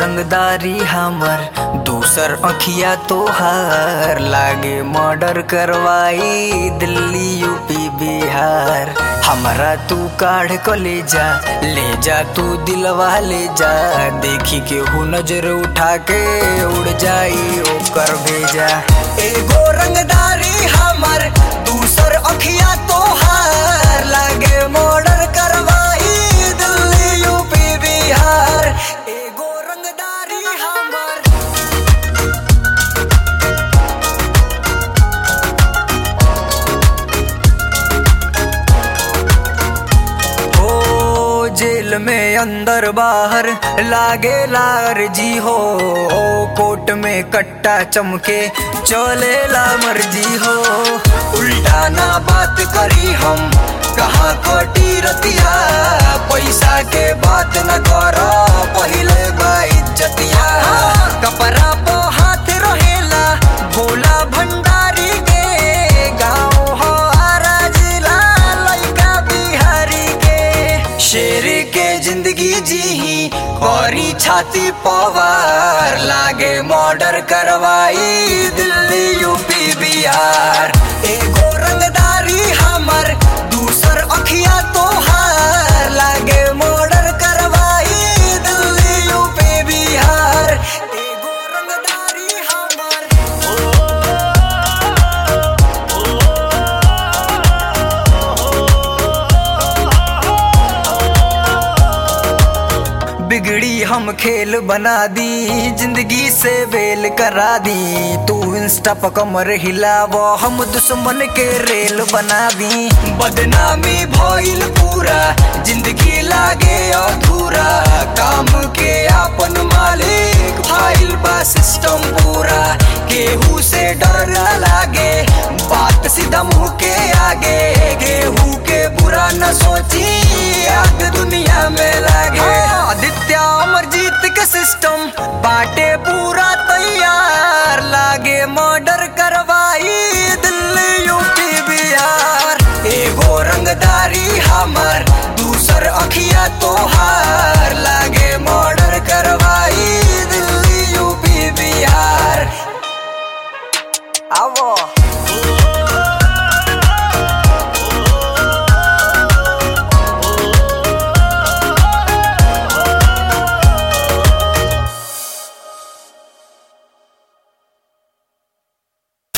रंगदारी हमर दूसर अखिया तोहार लागे मर्डर करवाई दिल्ली यूपी बिहार हमरा तू काढ़ क ले जा ले जा तू दिलवा ले जा देखी के हु नजर उठा के उड़ जाई ओकर भेजा एगो रंगदारी हमर दूसर अखिया तोहार लागे मर्डर करवाई दिल्ली यूपी बिहार एगो रंगदारी हमर ओ जेल में अंदर बाहर लागे लार जी हो ओ कोट में कट्टा चमके चले ला मर्जी हो उल्टा ना बात करी हम कहाँ कोटी रतिया पैसा के बात न करो पहिले बा इज्जतिया कपड़ा पो हाथ रहेला भोला भंडारी के गाँव हो आरा जिला लइका बिहारी के शेर के जिंदगी जी करी छाती पवार लागे मर्डर करवाई दिल्ली यूपी बिहार एगो रंगदारी हमर दूसर अखिया तोहार लागे मर्डर करवाई दिल्ली यूपी बिहार एगो रंगदारी हमर बिगड़ी हम खेल बना दी जिंदगी से बेल करा दी तू इंस्टा पर कमर हिलाव हम दुश्मन के रेल बना दी बदनामी भइल पूरा जिंदगी लागे अधूरा काम के आपन मालिक फाइल बा सिस्टम पूरा केहू से डर ना लागे बात सीधा मुंह के आगे केहू के बुरा न सोची आग दुनिया में लागे आदित्य अमरजीत के सिस्टम बाटे पूरा तैयार लागे मर्डर